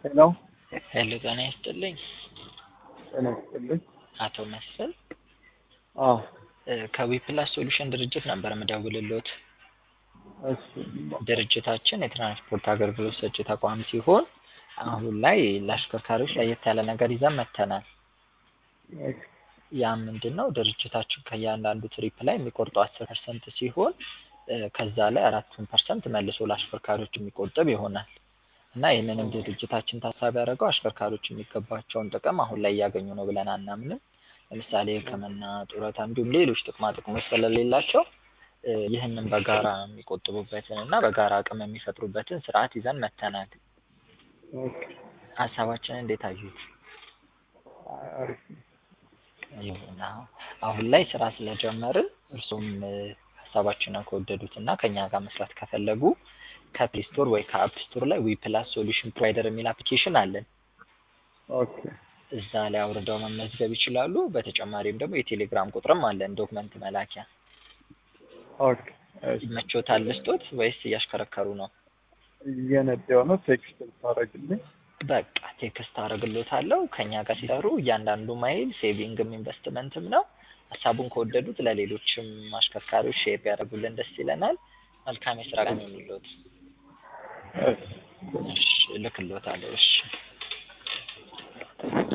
ሄሎ ሄሎ ጤና ይስጥልኝ ጤና ይስጥልኝ። አቶ መስፍን አዎ ከዊፕላስ ሶሉሽን ድርጅት ነበር የምደውልልዎት። እሺ ድርጅታችን የትራንስፖርት አገልግሎት ሰጪ ተቋም ሲሆን አሁን ላይ ለአሽከርካሪዎች ለየት ያለ ነገር ይዘን መጥተናል። እሺ ያ ምንድን ነው? ድርጅታችን ከእያንዳንዱ ትሪፕ ላይ የሚቆርጠው አስር ፐርሰንት ሲሆን እ ከዛ ላይ አራቱን ፐርሰንት መልሶ ለአሽከርካሪዎች የሚቆጥብ ይሆናል እና ይህንንም ድርጅታችን ታሳቢ ያደረገው አሽከርካሪዎች የሚገባቸውን ጥቅም አሁን ላይ እያገኙ ነው ብለን አናምንም። ለምሳሌ ሕክምና፣ ጡረታ እንዲሁም ሌሎች ጥቅማ ጥቅሞች ስለሌላቸው እ ይህንን በጋራ የሚቆጥቡበትን እና በጋራ አቅም የሚፈጥሩበትን ስርዓት ይዘን መጥተናል። ኦኬ ሀሳባችንን እንዴት አዩት? አሪፍ ነው። ይሁን አሁን አሁን ላይ ስራ ስለጀመርን እርሱም እ ሀሳባችንን ከወደዱት እና ከእኛ ጋር መስራት ከፈለጉ ከፕሌይ ስቶር ወይ ከአፕ ስቶር ላይ ዊፕላስ ሶሉሽን ፕሮቫይደር የሚል አፕሊኬሽን አለን። ኦኬ እዛ ላይ አውርደው መመዝገብ ይችላሉ። በተጨማሪም ደግሞ የቴሌግራም ቁጥርም አለን ዶክመንት መላኪያ። ኦኬ እሺ ይመቾታል ልስጦት ወይስ እያሽከረከሩ ነው? እየነዳሁ ነው። ቴክስት ልታደርግልኝ? በቃ ቴክስት አደርግሎታለሁ። ከእኛ ጋር ሲሰሩ እያንዳንዱ ማይል ሴቪንግም ኢንቨስትመንትም ነው። ሀሳቡን ከወደዱት ለሌሎችም አሽከርካሪዎች ሼር ቢያደርጉልን ደስ ይለናል። መልካም የስራ ቀን ይሁንልዎት። እሺ እሺ እልክልዎታለሁ። እሺ